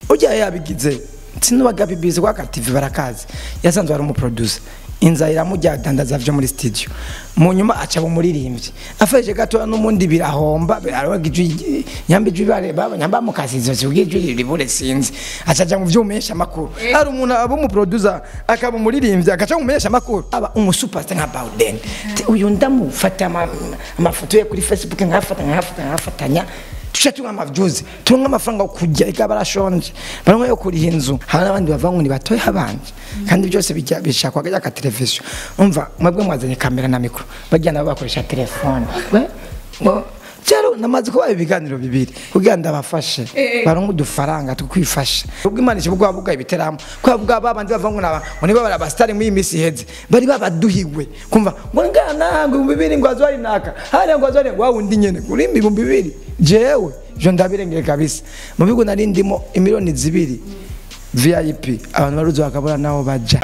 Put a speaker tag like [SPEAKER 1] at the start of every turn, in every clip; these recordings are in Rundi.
[SPEAKER 1] ujya yabigize sinubaga bibizi kwa TV barakazi yasanzwe ari umuproducer inzara iramujya dandaza vyo muri studio mu nyuma aca umuririmbyi afashe gato n'umundi birahomba arabaga ijwi nyamba ijwi bareba nyamba mu kazi zo zugijwi ribure sinzi acaja mu vyumesha makuru ari umuntu aba umuproducer akaba umuririmbyi akaca mu mesha makuru aba umusuperstar nka Bawden uyu ndamufata ama- amafoto ye kuri Facebook nkafata nkafata nkafatanya tuca tunywa amavyuzi tunywa amafaranga yo kurya ega barashonje baronka yo kuriha inzu hari n'abandi bava ngo ni batoya abanje kandi byose bijya bishakwa kajya ka televiziyo umva mwebwe mwazanye kamera na mikoro bagiye nabo bakoresha telefone we ngo cyaro namaze kubaha ibiganiro bibiri kugira ngo abafashe baronke udufaranga tukwifasha ubwo imana ishobora kuba bugaye ibiteramo kubera bwa babandi bava ngo naba ngo niba bari abasitari muri iyi minsi iheze bari babaduhiwe kumva ngo ngana ngo ibihumbi bibiri ngo azwari naka hariya ngo azwari wa wundi nyene kuri ibihumbi bibiri jewe jo ndabirengeye kabisa mu bigo nari ndimo imiliyoni zibiri vip abantu baruzi bakabura naho baja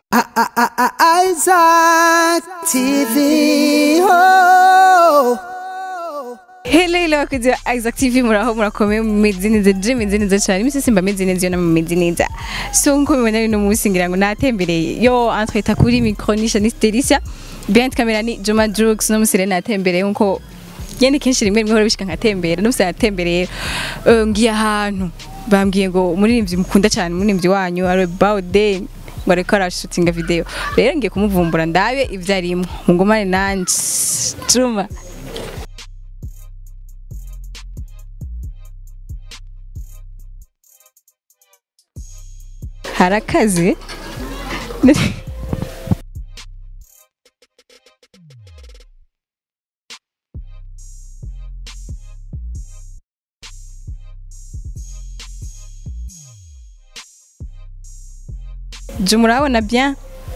[SPEAKER 2] Isaac TV. Oh.
[SPEAKER 3] Hello hello bakunzi ba Isaac TV muraho murakomeye mumeze neza je meze neza cyane imisi simba meze neza iyo namwe meze neza so nko mubona rino munsi ngira ngo natembereye yo entretien kuri micro nisha ni Stericia behind camera ni Juma Jux no musire natembereye nko yende kenshi rimwe rimwe hora bishika nkatembera no natembereye eh, ngiye ahantu bambwiye ngo umuririmbyi mukunda cyane umuririmbyi wanyu ari Bawden ngo ariko arashutinga video rero ngiye kumuvumbura ndabe ivyo arimo mungumane nanje Juma hari akazi je murabona bien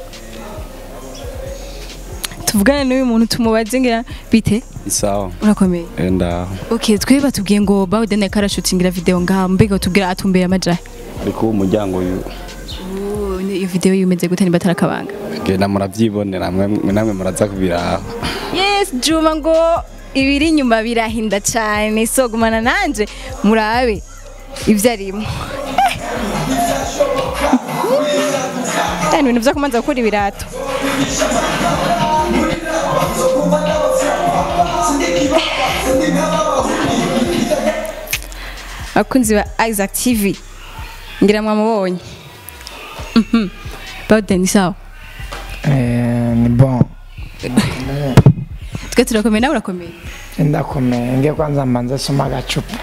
[SPEAKER 3] tuvugane n'uyu muntu tumubaze ngira bite
[SPEAKER 4] isawa
[SPEAKER 3] urakomeye
[SPEAKER 4] enda
[SPEAKER 3] okay twe batubwiye ngo Bawden ariko arashutingira video ngaha mbega tubwira atumbera amajahe
[SPEAKER 4] ariko umuryango uyu
[SPEAKER 3] Oh, iyo video yumeze gute niba atarakabanga
[SPEAKER 4] genda murabyibonera mwe mwe namwe muraza kubiraha
[SPEAKER 3] yes juma ngo ibiri inyuma birahinda cyane so gumana nanje murabe ibyo arimo ibintu byo kumanza gukora ibirato abakunzi ba Isaac TV ngira mwamubonye Mhm. Bawden ni sawa
[SPEAKER 1] Eh, ni bon
[SPEAKER 3] twe turakomeye nawe urakomeye
[SPEAKER 1] ndakomeye ngiye kwanza mbanze soma agacupa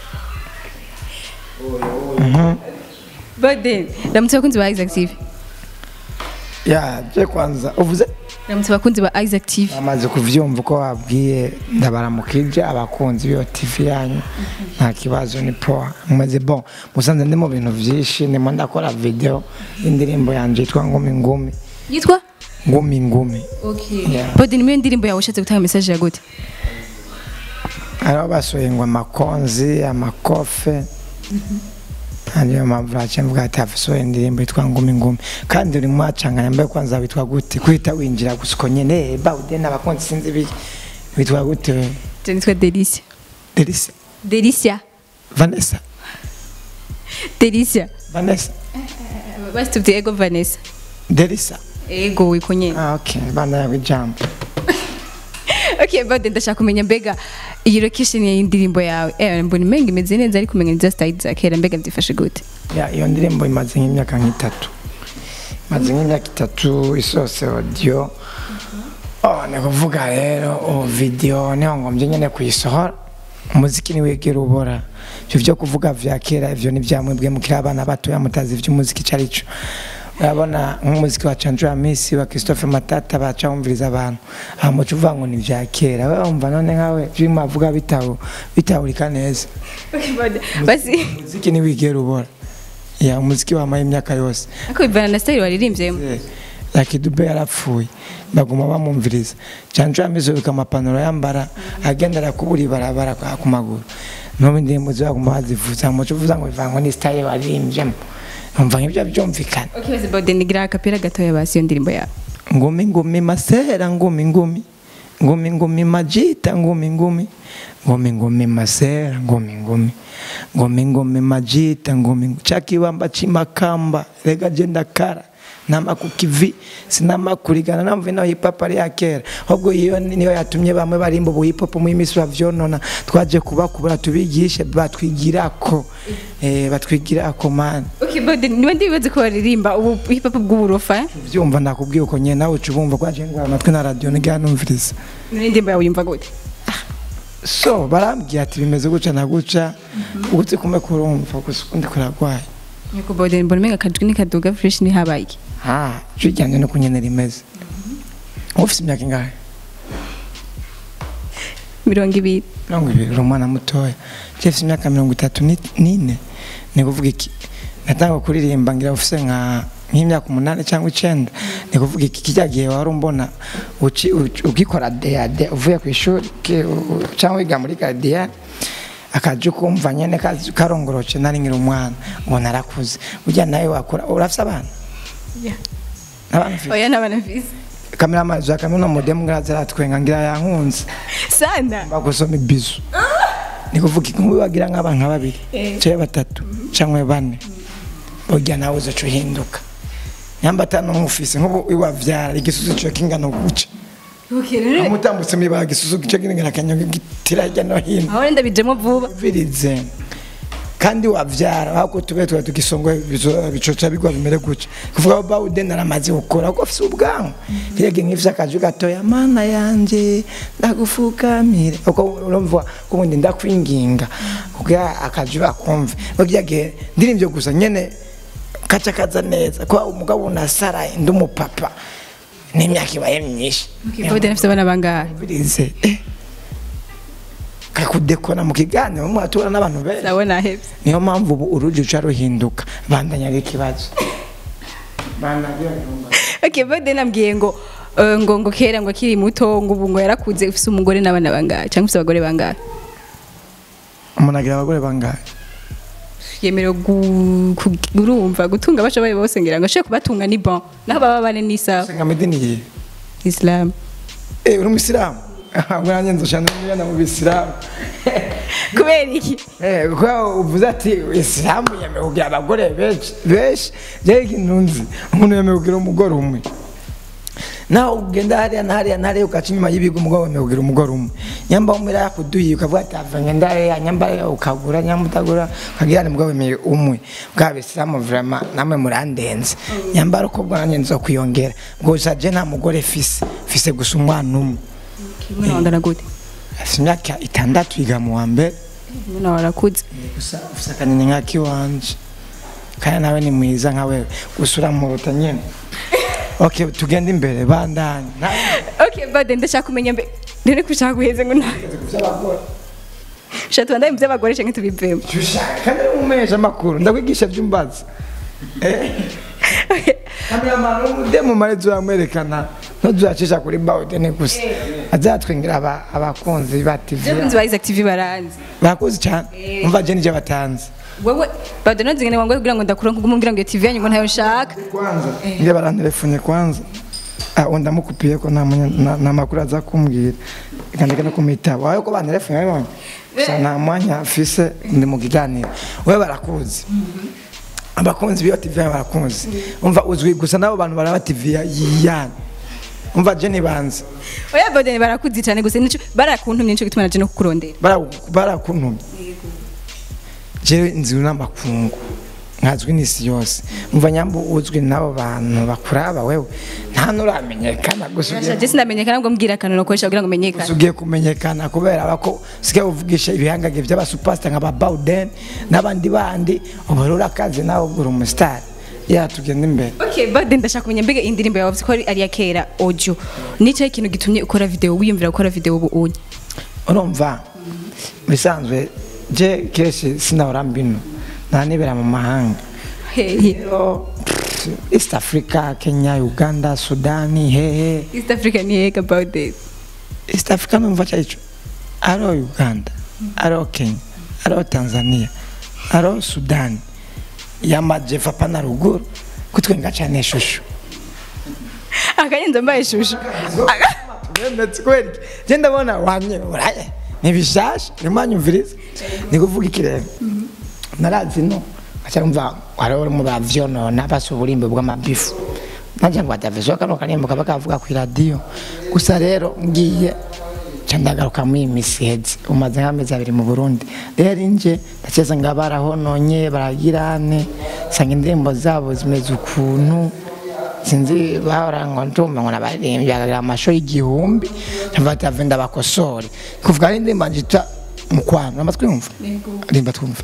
[SPEAKER 3] Bawden ramutse abakunzi ba Isaac TV
[SPEAKER 1] ya je kwanza uvuze
[SPEAKER 3] ramutse abakunzi ba Isaac TV
[SPEAKER 1] amaze kuvyumva uko wabwiye ndabaramukije abakunzi b'iyo tv yanyu nta kibazo ni poa mumeze bon musanze ndi mu bintu vyinshi ndimo ndakora video y'indirimbo yanje yitwa ngumi ngumi
[SPEAKER 3] yitwa
[SPEAKER 1] ngumi ngumi
[SPEAKER 3] okay
[SPEAKER 1] Yeah.
[SPEAKER 3] Bawden niyo ndirimbo yawe ushatse gutanga message ya gute
[SPEAKER 1] hariho basohoye ngo amakonzi amakofe niyo mpamvu naciye mvuga ati hafisohoye indirimbo yitwa ngumi ngumi kandi uri mwacanganya mbaye kwanza witwa gute kuhita winjira gusa uko nyene bawude n'abakunzi sinzi biki witwa gute we
[SPEAKER 3] je nitwa Delicia
[SPEAKER 1] delisa
[SPEAKER 3] Delicia
[SPEAKER 1] vanessa
[SPEAKER 3] Delicia
[SPEAKER 1] vanessa
[SPEAKER 3] basi tubwiye ego Vanessa
[SPEAKER 1] delisa
[SPEAKER 3] ego wiko nyene
[SPEAKER 1] ah, okay bana yawe ijambo
[SPEAKER 3] okay Bawden ndashaka kumenya mbega iyi location y'indirimbo yawe eh mbona imenga imeze neza ariko umenya neza style za kera mbega byifashe gute
[SPEAKER 1] ya iyo ndirimbo imaze nk'imyaka nk'itatu imaze nk'imyaka itatu isose audio oh ni kuvuga rero ubu video niho ngombye nyine kuyisohora umuziki niwegera ubora ibyo byo kuvuga vya kera ivyo ni vyamwebwe mukiri abana batoya mutazi ivy'umuziki ico ari co urabona nk'umuziki wa Chandra Miss wa Christophe Matata baca wumviriza abantu aha muco uvuga ngo ni vya kera we wumva none nkawe vyimwe avuga bitahu bitahurika neza
[SPEAKER 3] okay Bawden basi
[SPEAKER 1] umuziki niwigera ubora ya umuziki wamaye imyaka yose
[SPEAKER 3] ako bivana na style waririmbyemo
[SPEAKER 1] yakidube yarapfuye baguma bamwumviriza cyane cyane amizuka amapantaro yambara agendera kubura ibarabara kwa ku maguru n'ubu indirimbo zibaguma bazivuza muco uvuza ngo bivangwa ni style waririmbyemo umva nk'ibyo byumvikana
[SPEAKER 3] okay basi Bawden igira akapera gatoya basi iyo ndirimbo yawe
[SPEAKER 1] ngumi ngumi masera ngumi ngumi ngumi ngumi majita ngumi ngumi ngumi ngumi masera ngumi ngumi ngumi ngumi majita ngumi chakibamba chimakamba rega jenda kara nama kukivi sinama kurigana namva ino hip hop ari ya kera ahubwo iyo niyo yatumye bamwe barimba ubu hip hop mu imisi bavyonona twaje kubakubura tubigishe batwigirako eh batwigirako man
[SPEAKER 3] okay but niba ndibaze ko baririmba ubu hip hop bw'uburofa eh?
[SPEAKER 1] vyumva nakubwiye uko nyene nawe uca ubumva kwaje ngwara amatwi na radio nigana numviriza
[SPEAKER 3] none indirimbo yawe yumva gute
[SPEAKER 1] so barambwiye ati bimeze guca na guca uzi kume kurumva gusa ukundi kuragwaye
[SPEAKER 3] nyoko bode mbona umenga akajwi ni kaduga fresh ni habaye iki
[SPEAKER 1] ha ijwi ryanjye no kunyene rimeze ufise imyaka ingahe
[SPEAKER 3] mirongo ibiri
[SPEAKER 1] mirongo ibiri uri umwana mutoya jefise imyaka mirongo itatu ni- n'ine ni kuvuga iki natanga kuririmba ngira ufise nka nk'imyaka umunani cyangwa icenda ni kuvuga iki kijya gihe wari umbona uci- uci- ukikora deyade uvuye ku ishuri ki- u- u- cyangwa wiga muri gadiya akaje ukumva nyene kazi- karongoroce nari nkiri umwana ngo narakuze burya nawe wakura urafise abana abana ufise
[SPEAKER 3] oya n'abana mfise
[SPEAKER 1] kameramani za kamino modemu ngira zaratwenga ngira yankunze
[SPEAKER 3] sana
[SPEAKER 1] bagusoma ibizu ni kuvuga inkumi bagira nk'abantu babiri cyangwa batatu cyangwa bane burya nawe uzaca uhinduka nyamba atanu nk'ufise nk'ubu iwavyara igisusu cyo kingana guca
[SPEAKER 3] okay rero
[SPEAKER 1] umutambutse mwibaga igisusu cyo kingana kanyanga gitira hirya no hino
[SPEAKER 3] aho wenda bijemo vuba
[SPEAKER 1] virize kandi wavyara ahubwo tube tuba tugisongoye bicoca bigwa bimere gutya kuvuga ko bawude naramaze gukora kuko afise ubwanwa kirege nk'ifise akaju gatoya mana yanje ndagufukamire uko urumva ko ubundi ndakwinginga kugira akaju bakumve bagiye ndirimvye gusa nyene kaca kaza neza ko umugabo unasaraye ndi umupapa n'imyaka ibaye myinshi
[SPEAKER 3] okay bode nafise abana bangahe
[SPEAKER 1] virize eh kakudekona mu kiganiro mwatura n'abantu benshi
[SPEAKER 3] ndabona hepfo
[SPEAKER 1] niyo mpamvu ubu uruji ruca ruhinduka bandanya ari ikibazo
[SPEAKER 3] okay bode nambwiye ngo eh, ngo ngo kera ngo akiri muto ngo ubu ngo yarakuze ufise umugore n'abana bangahe cyangwa ufise abagore bangahe
[SPEAKER 1] umuntu agira abagore bangahe
[SPEAKER 3] yemerewe gu- ku- urumva gutunga bashoboye bose ngira ngo ashobore kubatunga ni bon naho baba bane n'isaha
[SPEAKER 1] senga medini yihe
[SPEAKER 3] islam
[SPEAKER 1] eh uri umuyisilamu bwanjye nzoshana n'umwana mu bisilamu
[SPEAKER 3] kubera iki
[SPEAKER 1] eh kuko uvuze ati isilamu yemewe kugira abagore benshi benshi jewe ikintu nzi umuntu yemewe kugira umugore umwe nawe ugenda hariya na hariya na hariya ugaca inyuma y'ibigo umugore wemewe kugira umugore umwe nyamba umwe yakuduhiye ukavuga ati avanye ndariya nyamba ukagura nyamba utagura ukagira ni umugore wemewe umwe bwa bisilamu vrema namwe murandenze nyamba ari uko bwanjye nzo kwiyongera gusa je nta mugore fise fise gusa umwana umwe
[SPEAKER 3] umwana wangana gute
[SPEAKER 1] afite imyaka itandatu yiga mu wa mbere
[SPEAKER 3] umwana warakuze
[SPEAKER 1] gusa ufite akanini nk'ak'iwanje kandi nawe ni mwiza nka wewe gusa uramuruta nyine ok tugende imbere bandanye
[SPEAKER 3] okay bode ndashaka kumenya mbe rero ko ushaka guheze ngo nawe shaka tubandaye mu by'abagore cyangwa tubivemo
[SPEAKER 1] kandi uri umumenyesha amakuru ndakwigisha by'umbazi kameramani umudemu marezi uramwerekana ntuzacisha kuri bawudeni gusa azatwingira aba- abakunzi ba tv
[SPEAKER 3] abakunzi ba Isaac TV baranzi
[SPEAKER 1] bakuzi cyane umva je nije batanze
[SPEAKER 3] wewe bode nonzi ngene wangoye kugira ngo ndakura nkuguma umbwira ngo iyo TV yanyu ngo ntayo nshaka
[SPEAKER 1] kwanza ngira barantelefone kwanza ah undi amukupiye ko nta munya- nta- nta makuru aza kumbwira ikandika no kumitaba wawe ko bantelefone babonye gusa nta mwanya afise ndi mu kiganiro we barakuzi abakunzi b'iyo tv yanyu barakuzi umva uzwi gusa n'abo bantu baraba tv ya- yiyana umva je nibanze
[SPEAKER 3] oya bode barakuzi cyane gusa nico barakuntumye nico gituma naje no kukurondera
[SPEAKER 1] Bara- barakuntumye jewe nzi n'amakungu nkazwi n'isi yose umva nyamba uzwi n'abo bantu bakuraba wewe nta nuramenyekana gusa ugiye-
[SPEAKER 3] Nashaje sinamenyekana ngo mbwira akantu nakoresha kugira ngo menyekane
[SPEAKER 1] gusa ugiye kumenyekana kubera bako sigaye uvugisha ibihangage by'abasupasita nka ba Bawden n'abandi bandi ubu rero urakaze nawe ugura umusitari ya tugenda imbere
[SPEAKER 3] Okay, bade ndashaka kumenya mbega indirimbo yawe ko ari iya kera audio. Nicaye ikintu gitumye ukora video wiyumvira gukora video ubu unye.
[SPEAKER 1] urumva bisanzwe je kenshi sinahora mbino ntanibera mu mahanga
[SPEAKER 3] Hehe.
[SPEAKER 1] rero pff, east africa kenya uganda sudani hehe
[SPEAKER 3] East Africa ni heka about this.
[SPEAKER 1] east africa numva cyarico aro uganda aro kenya aro tanzania aro sudani y'amajyepfo apana ruguru kutwenga cyane ishusho
[SPEAKER 3] Akayenza mbaye shushu.
[SPEAKER 1] ndemetse kweli je ndabona wamye uraye nibishasha nimanyumviriza nikuvuga ikirere narazi no acamva wari mu bavyonona basa uburimbo bw'amabifu najya ngo adavizo kano karimbo kaba kavuga ku radio gusa rero ngiye ca ndagaruka muri iyi misi iheze umaze nk'amezi abiri mu burundi rero inje ndakeza nga barahononye baragirane sanga indirimbo zabo zimeze ukuntu sinzi bahora ngo ndumva ngo nabaririmbyi bakagira amasho y'igihumbi ndavuga ati ndabakosore kuvuga ari indirimbo njita mukwano amatwi yumva rimba twumva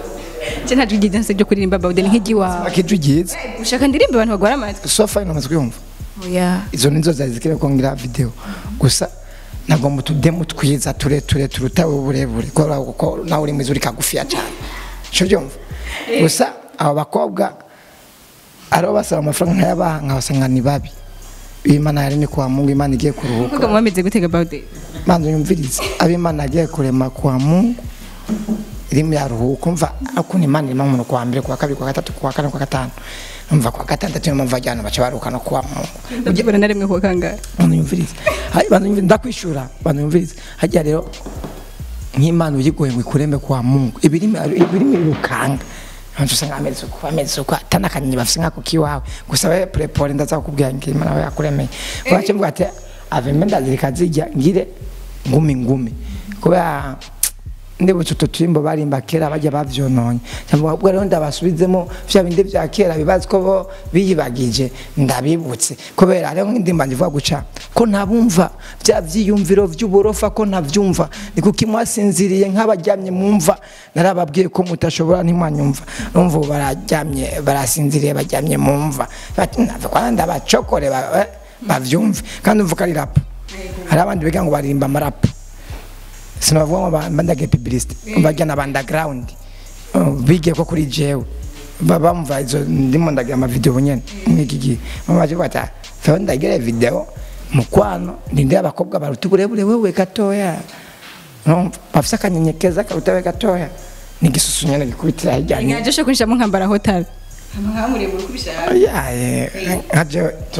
[SPEAKER 3] je nta jwi ryiza ryo kuririmba bawude ni nk'igiwawe
[SPEAKER 1] akijwi ryiza
[SPEAKER 3] ushaka ndirimba abantu bagwara amatwi
[SPEAKER 1] sofa ino amatwi yumva
[SPEAKER 3] oya
[SPEAKER 1] izo nizo zari zikwiye kongera video gusa ntabwo mu tudemu twiza tureture turuta uburebure kubera ko nawe uri mwiza uri kagufiya cyane cyo byumva gusa abo bakobwa aribo basaba amafaranga nkayabaha nkabasanga ni babi imana yari ni kwa mungu imana igiye kuruhuka
[SPEAKER 3] kuko mwameze gutega bawude
[SPEAKER 1] manza yumvirize abimana agiye kurema kwa mungu irimo yaruhuka umva ukuntu imana irimo umuntu kuwa mbere kuwa kabiri kuwa gatatu kuwa kane kuwa gatanu umva kuwa gatandatu niyo mpamvu ajyana baca baruhuka no kuwa mungu
[SPEAKER 3] ndabona na rimwe kuwa kangahe
[SPEAKER 1] bantu yumvirize hari bantu yumvirize ndakwishura bantu yumvirize hajya rero nk'imana uyigoye ngo ikureme kwa mungu ibirimi ibirimi birukanga abantu usanga ameze uko ameze uko atanakanyi bafise nkako kiwawe gusa we prepore ndaza kukubwira ngo imana we yakuremeye kwache mvuga ati aveme ndazirika zijya ngire ngumi ngumi kubera ndibutse utwo turimbo barimba kera bajya bavyononye cyangwa ubwo rero ndabasubizemo vya bindi vya kera bibazi ko bo biyibagije ndabibutse kubera rero nk'indimba ndivuga guca ko ntabumva vya vyiyumviro vy'uborofa ko ntavyumva ni kuko mwasinziriye nk'abaryamye mumva narababwiye ko mutashobora ntimwanyumva urumva ubu bararyamye barasinziriye baryamye mumva bati nava kwa ndabacokore ba- eh, bavyumve kandi umva ko ari rap hari abandi biga ngo baririmba amarapu sinavuga ngo ba- bandage publicity bajya na underground Uh, bige ko kuri jewe Ba- bamva izo ndimo ndagira ama video nyene mwiki gihe mama baje bata fa ndagira video mukwano ndinde abakobwa baruta uburebure wewe gatoya no bafisa akanyenyekeza karuta we gatoya n'igisusu nyene gikubitira hirya ni
[SPEAKER 3] nkaje shaka kunshamo nkambara hotel nkamureba ukubishaka
[SPEAKER 1] yaye nkaje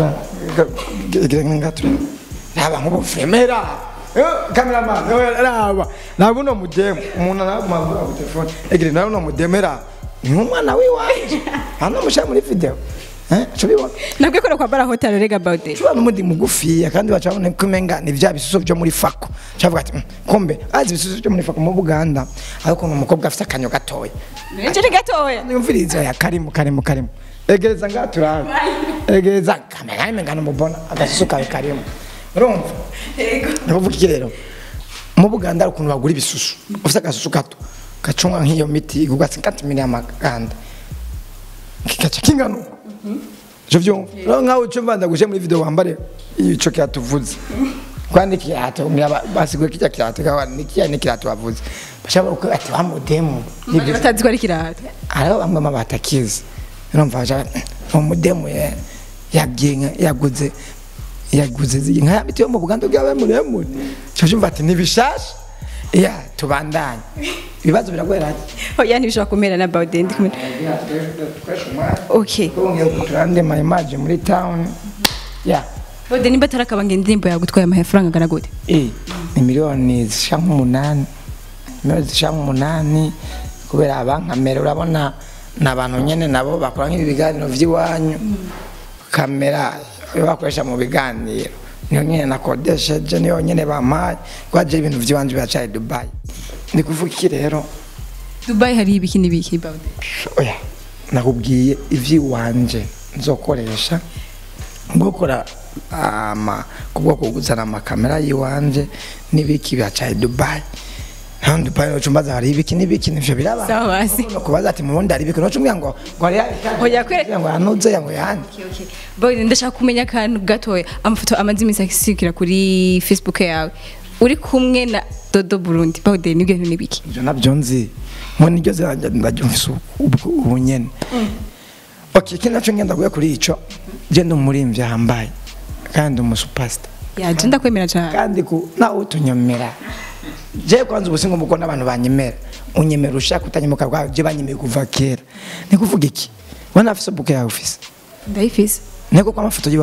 [SPEAKER 1] ngatu raba nkubu fremera cameraman raba nabo no mudemu umuntu arabumagura ku telefone egire nawe no mudemera ni umwana wiwanje hano musha muri video eh cyo bibona
[SPEAKER 3] nabwo ko kwambara hotel rega bawude
[SPEAKER 1] Chua n'umundi mugufiya kandi bacabona ko umenga ni vya bisuso byo muri fako cavuga ati "Mm, kombe azi ibisuso byo muri fako mu Buganda ariko ni umukobwa afite akanyo gatoya
[SPEAKER 3] nje ni gatoya
[SPEAKER 1] nimviriza ya karimu karimu karimu egereza nga turabe egereza kamera imengana mubona agasusu kawe karimu urumva ndakuvuga iki rero mu Buganda hari ukuntu bagura ibisusu ufite agasusu gato gacunga nk'iyo miti igurwa 50 mili y'amaganda kikaca kingana uko ivyo vyumva rero nkawe uco mbanza gushe muri video wambare ico kiratuvuze kwandi kirato ngira basiguye kijya kirato kawa nikiya nikirato bavuze bashaka uko ati wa mudemu
[SPEAKER 3] Abantu batazi ko ari kirata
[SPEAKER 1] hariho bamwe mu batakizi urumva baja umudemu ye yagiye yaguze yaguze zi- nka miti yo mu Buganda bwawe muremure cyo cyumva ati nibishasha ya tubandanye ibibazo biragoye
[SPEAKER 3] oya ntibishobora kumera na bawude ndi kumwe okay
[SPEAKER 1] turande my image muri town ya
[SPEAKER 3] bawude nimba atarakabanga indirimbo yagutwaye amafaranga angana gute
[SPEAKER 1] Eh, ni miliyoni zishaka nk'umunani miliyoni zishaka nk'umunani kubera abankamera urabona ni abantu nyine nabo bakora nk'ibi biganiro by'iwanyu kamera iyo bakoresha mu biganiro niyo nyine nakodesheje niyo nyine bampaye kwaje ibintu by'iwanyu biracaye dubayi ndi kuvuga iki rero
[SPEAKER 3] dubai hari ibiki n'ibiki bawude
[SPEAKER 1] oya nakubwiye iby'iwanje nzokoresha gukora ama kubwo kuguzana amakamera y'iwanje n'ibiki byacaye dubayi nta dubayi no cumbaza hari ibiki n'ibiki nivyo biraba
[SPEAKER 3] sawa basi
[SPEAKER 1] no kubaza ati mubundi hari ibiki no cumbwira ngo ngo ari
[SPEAKER 3] Oya, kwere-
[SPEAKER 1] ngo yanuze ngo yandi
[SPEAKER 3] bawude ndashaka kumenya akantu gatoya amafoto amaze iminsi asikira kuri facebook yawe uri kumwe na dodo burundi bawude nibyo bintu n'ibiki
[SPEAKER 1] ivyo navyo nzi ngo niryo ziranje ndabyumvise ubwo ubu nyene okay iki naco ngenda guye kuri ico je ndi umurimvyi ahambaye kandi umusupasita
[SPEAKER 3] yaje ndakwemera cyane
[SPEAKER 1] kandi ku nawe utunyomera je kwanza ubusingo muko n'abantu banyemera unyemera ushaka utanyemuka bwawe je banyemeye kuva kera ni kuvuga iki wana afise buke yawe ufise
[SPEAKER 3] ndayifise
[SPEAKER 1] ntego kwa amafoto yiwawe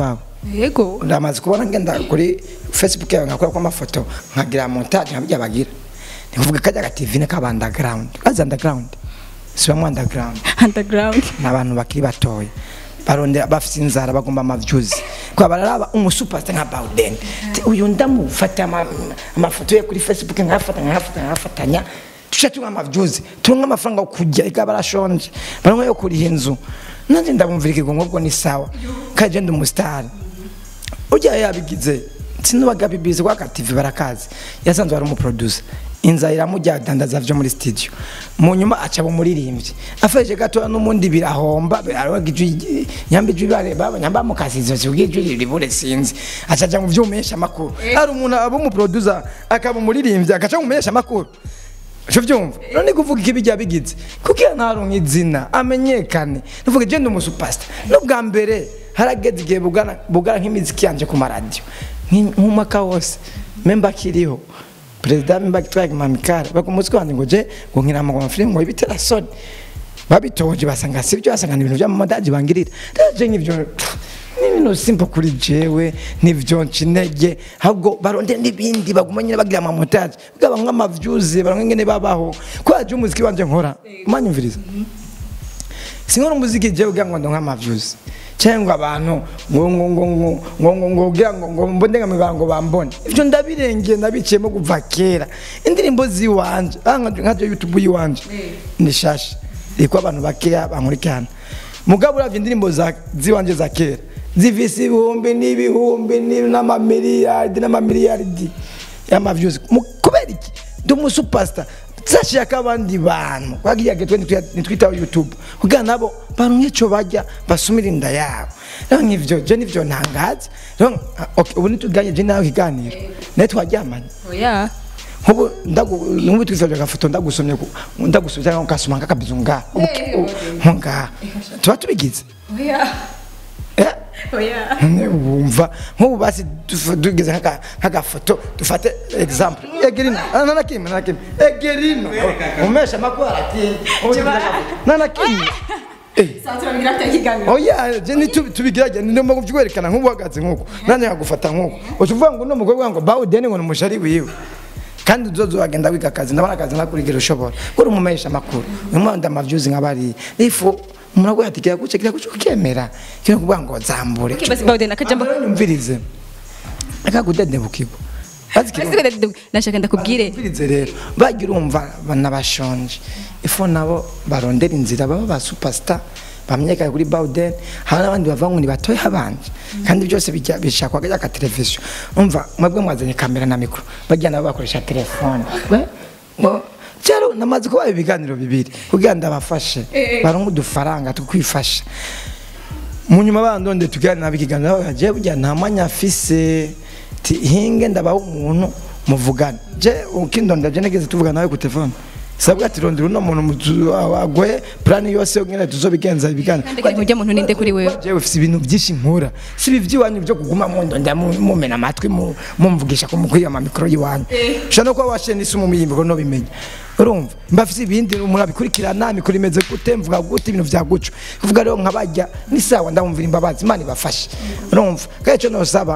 [SPEAKER 3] yego
[SPEAKER 1] ndamaze kubona ngenda kuri facebook yawe ngakora ko amafoto nkagira montage nkabijya bagira ni kuvuga kajya ga TV ne kaba underground kazi underground si bamwe underground
[SPEAKER 3] underground
[SPEAKER 1] ni abantu bakiri batoya barondera bafite inzara bagomba amavyuzi kwa bararaba umusuperstar nka Bawden Ti, uyu ndamufata ama- amafoto ye kuri facebook nkafata nkafata nkafatanya tuca tunga amavyuzi tunga amafaranga yo kurya ika barashonje baronka yo kuriha inzu nanje ndabumvira ikigongo bwo ni sawa kaje ndi umustar ujya yabigize sinubaga bibizi kwa TV barakazi yasanzwe ari umuproducer inzara iramujya dandaza vyo muri studio mu nyuma aca umuririmbyi afashe gato n'umundi birahomba arwagijwi nyambijwi bare baba nyamba mukasizo cyugijwi ribure sinzi acaja mu vyumesha makuru ari umuntu abo mu producer akaba umuririmbyi akaca mu mesha makuru Sho vyumva none kuvuga iki bijya bigize kugira ntaronka izina amenyekane nuvuga je ndi umusupasta n'ubwa mbere harageze igihe bugana bugana nk'imiziki yanje ku maradiyo nk'umwaka wose memba kiriho perezida memba kitwaye mamikara bakumutsi wanje ngo je ngo nkina amagoma film ngo ibitera soni babitoje basanga sibyo basanga ni ibintu by'amamadaji bangirira je nk'ivyo ni ibintu simple kuri jewe nivyo ncinege ahubwo barondera n'ibindi baguma nyine bagira amamontage bwaba nk'amavyuzi baronka ngene babaho kwaje umuziki wanje nkora manyumviriza sinkora umuziki jewe ugira ngo ndonka amavyuzi cyangwa abantu ngo ngo ngo ngo ngo ngo ngo ugira ngo ngo mbone ngamibara ngo bambone ivyo ndabirengeye nabiciyemo kuva kera indirimbo ziwanje ah, nka nka youtube yiwanje ni shasha iko abantu bakeya bankurikirana mugabo uravye indirimbo za ziwanje za kera zifise ibihumbi n'ibihumbi ni- n'amamiliyardi n'amamiliyardi y'amavyuzi Mu- kubera iki ndi umusupasita zashaka abandi bantu kwagiye getwe nitwitaho youtube kugira nabo baronke ico barya basumira inda yabo rero nk'ivyo je nivyo ntangaza rero ah, okay, ubu nituganye je nawe ikiganiro nawe twaryamanye
[SPEAKER 3] oya
[SPEAKER 1] nkubu ndagu nkubu twizaje agafoto ndagusomye ku- ndagusomye cyangwa ukasoma nk'akabizu nga nko ngaha tuba tubigize
[SPEAKER 3] oya
[SPEAKER 1] eh
[SPEAKER 3] oya
[SPEAKER 1] none wumva nk'ubu basi tufa- tugeze nk'aka- nk'agafoto dufate example egerino nanakimwe nanakimwe egerino umesha amakuru aratinda nanakimwe oya je nitubigerage ndimo kubywerekana nk'ubu uhagaze nk'uko nanjye nkagufata nk'uko uca uvuga ngo uno mukobwa ngo bawudeni ngo ni umushari wiwe kandi uzoza wagenda wiga akazi ndabona akazi nakurigira ushobora kuri umumesha amakuru umwanda amavyuzi nk'abari ifu umuntu aguha ati kira guce kira guce ukemera kino kuvuga ngo zambure
[SPEAKER 3] Okay, basi Bawden, akajambo-
[SPEAKER 1] Ambara nyumvirize akagudedebukirwa bazi ikirundi
[SPEAKER 3] nashaka ndakubwire
[SPEAKER 1] Umvirize rero bagira urumva banabashonje ifu nabo barondera inzira baba ba superstar bamenyekana kuri Bawden hari n'abandi bava ngo ni batoya abandi kandi byose bijya bishakwa kajya ka televiziyo umva mwebwe mwazanye kamera na mikoro bagira nabo bakoresha telefone we ngo cyaro namaze kubaha ibiganiro bibiri kugira ndabafashe baronke udufaranga tukwifasha mu nyuma bandonde tuganira bikiganiro baje burya nta mwanya afise ti hinge ndabaho umuntu muvugana je ukindonda je negeze tuvugana nawe ku telefone sabwa ati rondera uno muntu muzu- agwe plan yose ngene tuzobigenza ibiganiro
[SPEAKER 3] kandi ujya muntu ninde kuri wewe
[SPEAKER 1] jewe ufise ibintu byinshi nkura si ibi by'iwanyu byo kuguma mundonda mu- mumena amatwi mu- mumvugisha ko mukwiye amamikoro y'iwanyu ushobora no kuba washiye n'isi mu muyimbo no bimenya urumva mba afise ibindi umuntu abikurikirana mikoro imeze gute mvuga gute ibintu vya guco kuvuga rero nkabajya ni sawa ndamumvira imbabazi imana ibafashe urumva kandi ico nosaba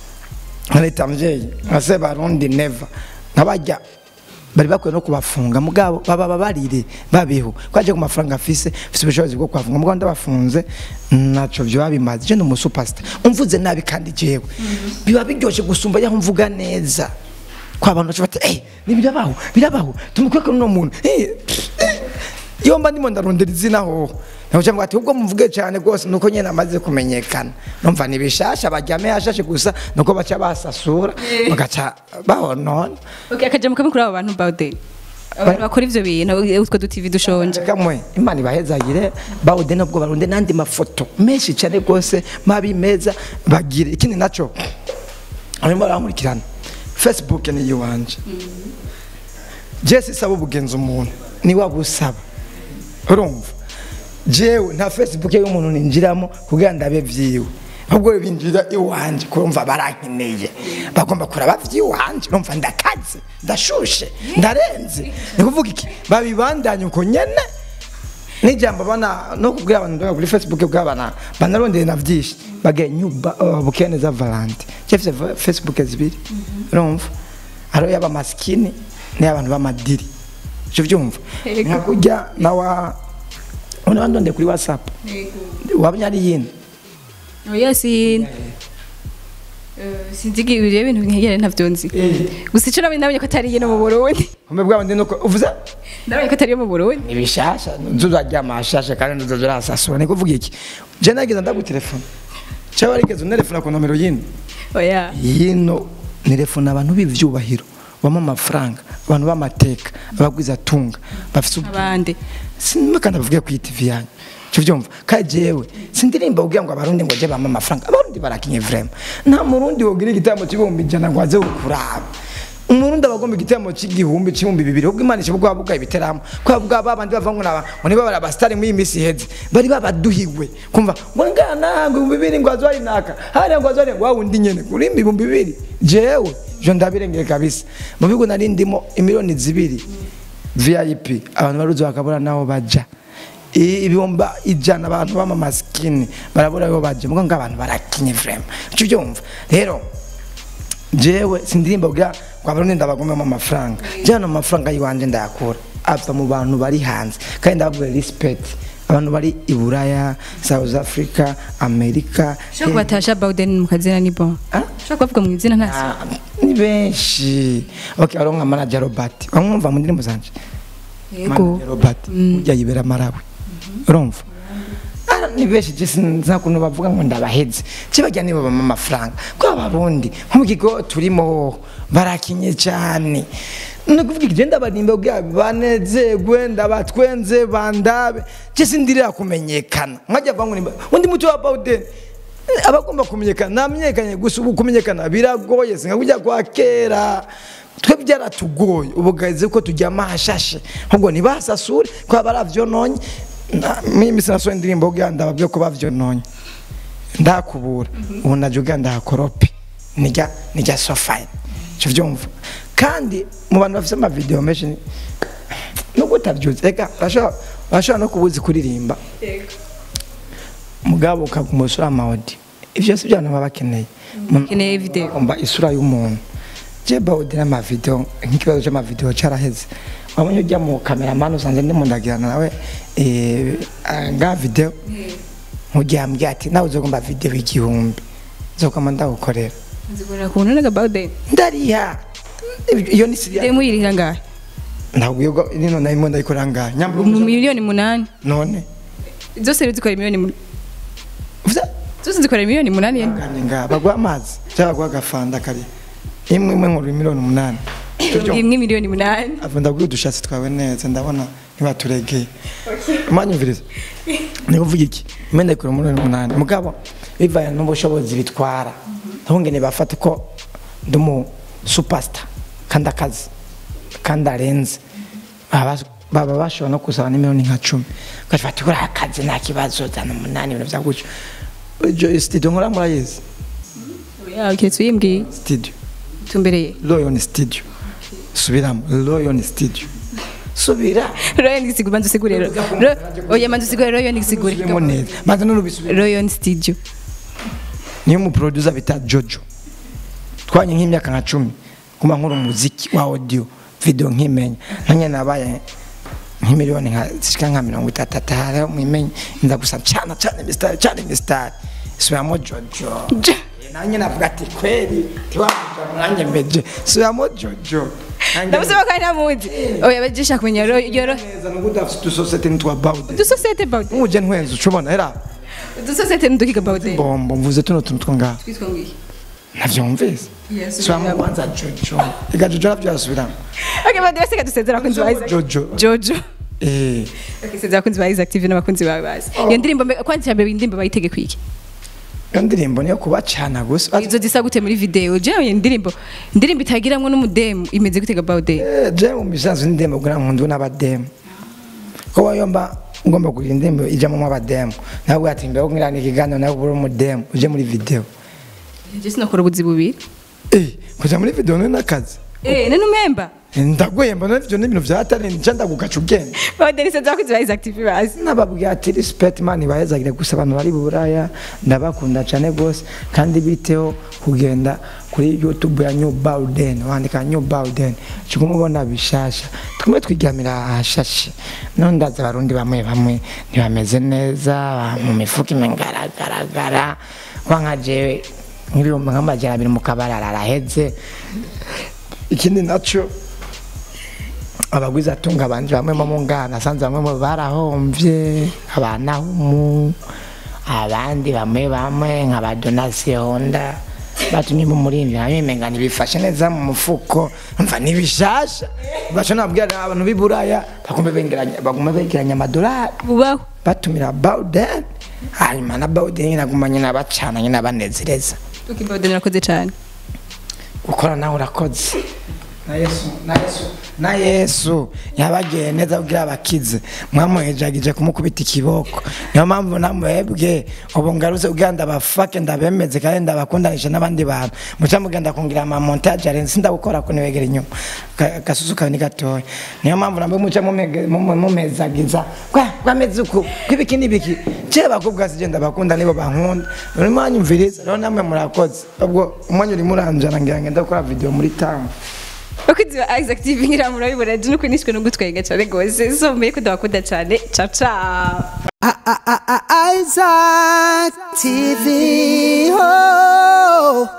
[SPEAKER 1] nka leta mvyeyi nka se barundi neva nkabajya bari bakwiye no kubafunga mugabo baba babarire babeho kwaje ku mafaranga afise afise ubushobozi bwo kubafunga mugabo ndabafunze naco vyoba bimaze je ni umusupasita umvuze nabi kandi jewe biba biryoshe gusumba yaho mvuga neza kwa bantu baca bati eh ni birabaho birabaho tumukweke n'uno muntu eh eh." iyo mba ndimo ndarondera izina hoho nakuca ngo ati ubwo muvuge cyane rwose nuko nyene amaze kumenyekana numva ni bishasha bajyame hashashe gusa nuko baca basasura bagaca bahonona
[SPEAKER 3] okay akajambo kamwe kuri abo bantu Bawden abantu bakora ivyo bintu utwo du TV dushonje
[SPEAKER 1] kamwe imana ibahezagire bawude nubwo barunde n'andi mafoto menshi cyane rwose mabi meza bagire ikindi naco arimo arankurikirana facebook ni iyiwanje jesi saba ubugenza umuntu ni wabusaba urumva jewe nta facebook y'umuntu ninjiramo kugira ndabe vyiwe ahubwo binjira iwanje kurumva barankeneye bagomba kuraba vyiwanje urumva ndakaze ndashushe ndarenze ni kuvuga iki babibandanye uko nyene n'ijambo bana no kubwira abantu ndoga kuri facebook bw'abana banarondeye na byinshi bage nyuba uh, bukeneza valante cyafise va- facebook zibiri urumva hariho yaba maskini n'abantu b'amadiri cyo byumva
[SPEAKER 3] Yego.
[SPEAKER 1] nka kujya nawa una bandonde kuri whatsapp wabnya ari yindi
[SPEAKER 3] oya si sinzi ibyo bintu nkegere ntavyo nzi gusa ico namenye namenye ko atari iyo no mu Burundi
[SPEAKER 1] kumbe bwabandi nuko uvuze
[SPEAKER 3] namenye ko atari iyo mu Burundi
[SPEAKER 1] ibishasha nzuzajya amashasha kandi nzuzurasasura ni kuvuga iki je nagize ndagutelefona cyaba rigeze unerefona ku nomero yindi
[SPEAKER 3] oya
[SPEAKER 1] yino nirefona abantu b'ivyubahiro bama amafaranga abantu b'amateka abagwizatunga bafite ubwenge
[SPEAKER 3] abandi
[SPEAKER 1] sinima kandi bavuge ku TV yanyu cyo byumva kandi jewe sindirimba kugira ngo abarundi ngo je bama amafaranga abarundi barakinye vraiment nta murundi wogira igitamo cy'ibihumbi ijana ngo aze kuraba umurundi abagomba igitamo cy'igihumbi cy'ibihumbi bibiri ubwo imana ishobora kuba bwaye ibiteramo kwa bwa babandi bava ngo naba ngo niba bari abasitari muri iyi minsi iheze bari babaduhiwe kumva ngo ngana ngo ibihumbi bibiri ngo azwari naka hariya ngo azwari ngo wawundi nyene kuri ibihumbi bibiri jewe jo ndabirengeye kabisa mu bigo nari ndimo imiliyoni zibiri vip abantu baruzi bakabura naho baja I- ibihumba ijana abantu b'amamasikini barabura aho baja mugo ngo abantu barakinye vraiment cyo byumva rero jewe sindirimba bwa kwa barundi ndabagomemo amafaranga jana amafaranga yiwanje ndayakura ava mu bantu bari hanze kandi ndababwira respect abantu bari i buraya south africa america
[SPEAKER 3] ushobora kubatasha bawden mu kazina ni bon
[SPEAKER 1] Ah?
[SPEAKER 3] ushobora kubavuga mu izina ntasi
[SPEAKER 1] Ah, ni benshi okay hariho nka manager robert bamwumva mu ndirimbo zanje
[SPEAKER 3] yego
[SPEAKER 1] manager robert ujya yibera marawi urumva Ah, ni benshi je sinza kuntu bavuga ngo ndabaheze kibajya nibo bama amafaranga kwa barundi nko mu kigo turimo barakinye cyane ni kuvuga iki genda barimba bwa banezegwe ndabatwenze bandabe je sindirira kumenyekana nkajya vangu nimba undi muti wa Bawden abagomba kumenyekana namenyekanye gusa ubu kumenyekana biragoye singa kujya kwa kera twe byaratugoye ubu gaze ko tujya amahashashe ahubwo ntibasasure kwa baravyononye Na- mimi misi nasohoye indirimbo kugira ndababwiye ko bavyononye ndakubura ubu naje kugira ndahakorope nijya nijya so fine cyo vyumva kandi mu bantu bafite amavideo menshi ni- nubwo utabyuzi reka urashobora urashobora no kubuzi kuririmba mugabo ukaguma usura amawodi ivyo si byo abantu baba bakeneye Mu-
[SPEAKER 3] Bakeneye video.
[SPEAKER 1] bagomba isura y'umuntu je bawodi n'amavideo nk'ikibazo c'amavideo caraheze wabonye ujya mu kameramani usanze ndimo ndagirana nawe eh, ah, nga video mugihe ambwiye ati nawe uzogomba video igihumbi nzokama ndagukorera
[SPEAKER 3] nzikorera ku none ga bawden
[SPEAKER 1] ndariha iyo ni siriya
[SPEAKER 3] demo yirihira ngahe
[SPEAKER 1] ntabwo iyo nino narimo ndayikorera ngaha nyambura
[SPEAKER 3] mu miliyoni munani
[SPEAKER 1] none
[SPEAKER 3] zose rero zikora miliyoni munani
[SPEAKER 1] uvuze
[SPEAKER 3] zose zikora miliyoni munani yene
[SPEAKER 1] ngane ngaha baguha amazi cyangwa baguha agafanda kari imwe imwe nkuru miliyoni umunani
[SPEAKER 3] imwe miliyoni munani
[SPEAKER 1] ava ndabwira udushatsi twawe neza ndabona ntibaturegeye umanyumviriza niba uvuga iki imwe ikora miliyoni umunani mugabo bivanye n'ubushobozi bitwara ntungene bafate ko ndi umu supasita kandi akazi kandi arenze baba baba bashobora no kusaba n'imiliyoni nka cumi ukafata kuri akazi nta kibazo zana umunani ibintu bya gutyo Iyo studio nkora murayizi
[SPEAKER 3] ya keretse uyimbwiye
[SPEAKER 1] studio
[SPEAKER 3] tumbereye
[SPEAKER 1] Lion Studio subiramo Lion Studio subira
[SPEAKER 3] royo ndisigura manzi usigure Ro- oya manzi usigure royo ndisigure
[SPEAKER 1] subiremo neza maze n'urubisubire
[SPEAKER 3] royo studio
[SPEAKER 1] niyo mu producer bita Jojo twanye nk'imyaka nka cumi kuma nkora umuziki wa audio video nkimenya nanye nabaye nk'imiliyoni nka zishika nka mirongo itatu atari mwimenye nza gusa cyane cyane mistari cyane mistari subiramo Jojo nanjye navuga ati kweli tiwamuja nanjye mbeje subiramo Jojo Nanjye
[SPEAKER 3] ndamusaba ko ari namuzi oya bagisha kumenya royo ro
[SPEAKER 1] neza nuko udafite udusosiyete nitwa bawude
[SPEAKER 3] udusosiyete bawden
[SPEAKER 1] nk'uje ntwenze ucubona era
[SPEAKER 3] udusosiyete ndukiga bawden
[SPEAKER 1] bombo mvuze tuno tuntu two ngaho
[SPEAKER 3] twitwa ngiye
[SPEAKER 1] navyumvise subiramo kwanza jojo ega jojo navyo arasubiramo
[SPEAKER 3] okay bawden basiga dusezera abakunzi ba Isaac
[SPEAKER 1] jojo
[SPEAKER 3] jojo
[SPEAKER 1] eh
[SPEAKER 3] okay sezera abakunzi ba Isaac TV n'abakunzi ba bazi iyo ndirimbo mbe- kwandikira mbere indirimbo bayitege kwiki
[SPEAKER 1] iyo ndirimbo niyo kubacana gusa
[SPEAKER 3] izo zisa gute muri video je iyo ndirimbo indirimbo itagiramwo n'umudemu imeze gutega bawden
[SPEAKER 1] Eh, je mu bisanzwe n'indirimbo kugira ngo nkundu n'abademu ko wayomba ngomba kugira indirimbo ijamwo abademu ntabwo ati mbere kugira ni ikiganiro nawe uri umudemu uje muri video
[SPEAKER 3] je sinakora ubuzi bubiri
[SPEAKER 1] eh kuja muri video ni n'akazi
[SPEAKER 3] eh none umemba
[SPEAKER 1] ndaguhemba none ivyo ni ibintu vyatari nca ndagukaca ubwenge
[SPEAKER 3] badenise zakoze ba Isaac TV bazi
[SPEAKER 1] nababwira ati respect man bahezagire gusa abantu bari buraya ndabakunda cyane gose kandi biteho kugenda kuri youtube ya new bauden wandika new bauden cikumubona bishasha tumwe twigamira ahashashe none ndaza abarundi bamwe bamwe ntibameze neza mu mifuka imengaragaragara wanka jewe nk'ibihumbi nk'amajana abiri mu kabarara araheze ikindi naco abagwiza atunga abandi bamwe mu ngana asanze bamwe mu barahomvye abanahumu abandi bamwe bamwe nka ba donasiyo honda batumye mu murindi nayo imenga ntibifashe neza mu mufuko mva nibishasha baca nabwira abantu b'i buraya bagume begeranya bagume begeranya amadolari
[SPEAKER 3] bubaho
[SPEAKER 1] batumira bawuden hanyuma na bawuden nyine aguma nyine abacana nyine abanezereza
[SPEAKER 3] tukibawuden urakoze cyane
[SPEAKER 1] gukora nawe urakoze na yesu na yesu na yesu yabagiye neza kugira abakize mwamuhejagije kumukubita ikiboko niyo mpamvu namwebwe ubu ngarutse kugira ndabafake ndabemeze kandi ndabakundanisha n'abandi bantu muca mugenda kungira amamontage arenze ndagukora ko niwegera inyuma Ka- gasusu kawe ni gatoya niyo mpamvu nabwo muca mumege- mumu- mumezagiza kwa kwameze uku kwibiki n'ibiki je bakubwa sije ndabakunda nibo bankunda urimo anyumviriza rero namwe murakoze ubwo umwanya urimo uranjana ngira ngenda gukora video muri town
[SPEAKER 3] bakozi ba Isaac TV ngira murabibona je nuko nishwe no gutwenga cyane gose so mbe ko ndabakunda cyane ciao ciao
[SPEAKER 2] Isaac TV. Oh.